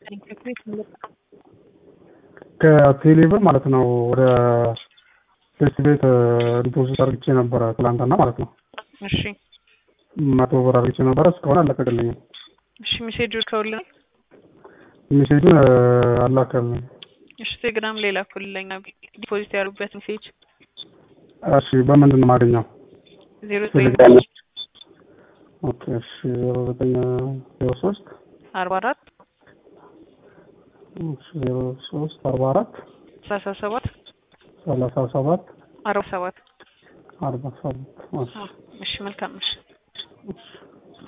ከቴሌብር ማለት ነው ወደ ቴስት ቤት ዲፖዚት አድርግቼ ነበረ ትላንትና ማለት ነው። እሺ መቶ ብር አድርግቼ ነበረ እስካሁን አለቀቅልኝም። እሺ ሜሴጅ ልከውልናል። ሜሴጁን አላከልኝ። እሺ ቴሌግራም ላይ ላኩልኝ ዲፖዚት ያሉበት ሜሴጅ እሺ በምንድን ነው የማገኘው? ዜሮ ዘጠኝ ቴሌግራም ኦኬ እሺ ዜሮ ዘጠኝ ዜሮ ሶስት አርባ አራት እሺ ዜሮ ሶስት አርባ አራት ሰላሳ ሰባት ሰላሳ ሰባት አርባ ሰባት አርባ ሰባት እሺ እሺ መልካም እሺ እሺ